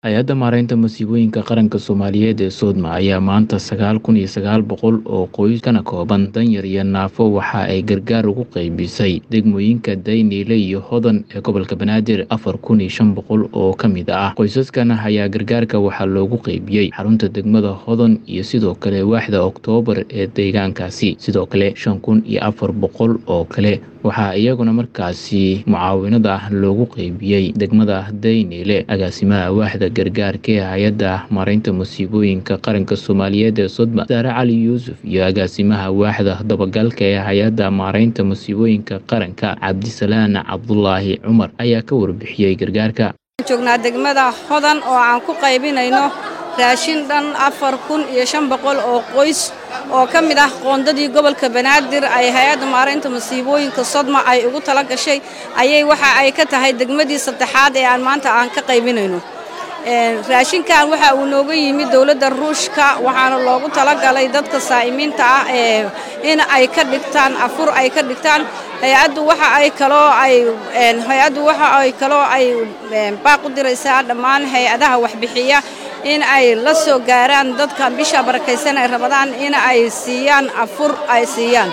hay-adda maaraynta masiibooyinka qaranka soomaaliyeed ee soodma ayaa maanta sagaal kun iyo sagaal boqol oo qoys kana kooban danyar iyo naafo waxa ay gargaar ugu qeybisay degmooyinka dayniile iyo hodan ee gobolka banaadir afar kun iyo shan boqol oo ka mid ah qoysaskan ayaa gargaarka waxaa loogu qeybiyey xarunta degmada hodan iyo sidoo kale waaxda oktoobar ee deegaankaasi sidoo kale shan kun iyo afar boqol oo kale waxaa iyaguna markaasi mucaawinada loogu qeybiyey degmada dayniile agaasimaha waaxda gargaarka ee hay-adda maaraynta masiibooyinka qaranka soomaaliyeed ee sodma saare cali yuusuf iyo agaasimaha waaxda dabagalka ee hay-adda maaraynta masiibooyinka qaranka cabdisalaan cabdulaahi cumar ayaa ka warbixiyey gargaarka joognaa degmada hodan oo aan ku qaybinayno raashin dhan afar kun iyo shan boqol oo qoys oo ka mid ah qoondadii gobolka banaadir ay hay-adda maaraynta masiibooyinka sodma ay ugu tala gashay ayay waxa ay ka tahay degmadii saddexaad ee aan maanta aan ka qaybinayno raashinkan waxa uu nooga yimid dowladda ruushka waxaana loogu talagalay dadka saa'imiinta ah ee in ay ka dhigtaan afur ay ka dhigtaan hay-addu waxa ay kaloo ay hay-addu waxa ay kaloo ay baaq u diraysaa dhammaan hay-adaha waxbixiya in ay la soo gaaraan dadka bisha barakaysan ay rabadaan in ay siiyaan afur ay siiyaan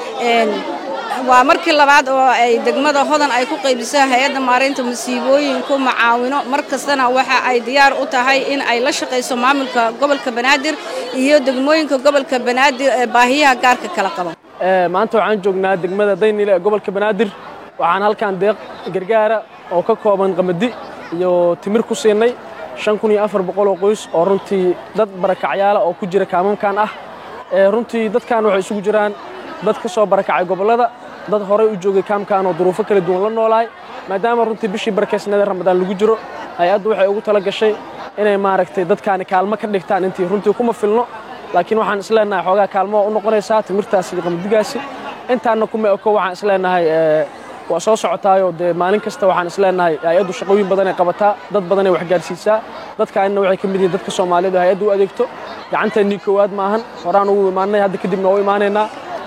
waa markii labaad oo ay degmada hodan ay ku qaybiso hay-adda maaraynta masiibooyinku macaawino mar kastana waxa ay diyaar u tahay in ay la shaqayso maamulka gobolka banaadir iyo degmooyinka gobolka banaadir ee baahiyaha gaarka kala qaba maanta waxaan joognaa degmada daynile ee gobolka banaadir waxaan halkan deeq gargaara oo ka kooban qamadi iyo timir ku siinay shan kun iyo afar boqol oo qoys oo runtii dad barakacyaala oo ku jira kaamamkan ah runtii dadkan waxay isugu jiraan dad ka soo barakacay gobollada dad horey u joogay kaamkan oo duruufo kala duwan la noolaay maadaama runtii bishii barakaysnada ramadaan lagu jiro hay-addu waxay ugu tala gashay inay maaragtay dadkaani kaalmo ka dhigtaan intii runtii kuma filno laakiin waxaan isleenahay xoogaa kaalmo u noqonaysaa timirtaasi iyo qamadigaasi intaanna kuma eko waxaan isleenahay waa soo socotaayoo dee maalin kasta waxaan isleenahay hay-addu shaqooyin badan ay qabataa dad badan ay waxgaarsiisaa dadkaanina waxay ka mid yihiin dadka soomaaliyeed oo hay-addu u adeegto gacanteennii koowaad maahan horaan ugu imaanay hadda kadibna waa u imaanaynaa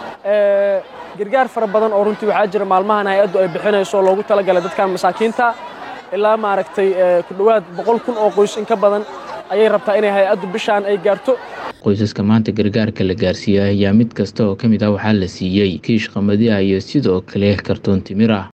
gargaar fara badan oo runtii waxaa jira maalmahan hay-addu ay bixinayso loogu talagalay dadkan masaakiinta ilaa maaragtay ku dhowaad boqol kun oo qoys in ka badan ayay rabtaa inay hay-addu bishaan ay gaarto qoysaska maanta gargaarka la gaarsiiyey ayaa mid kasta oo ka mid ah waxaa la siiyey kiish qamadi ah iyo sidoo kale kartoon timir ah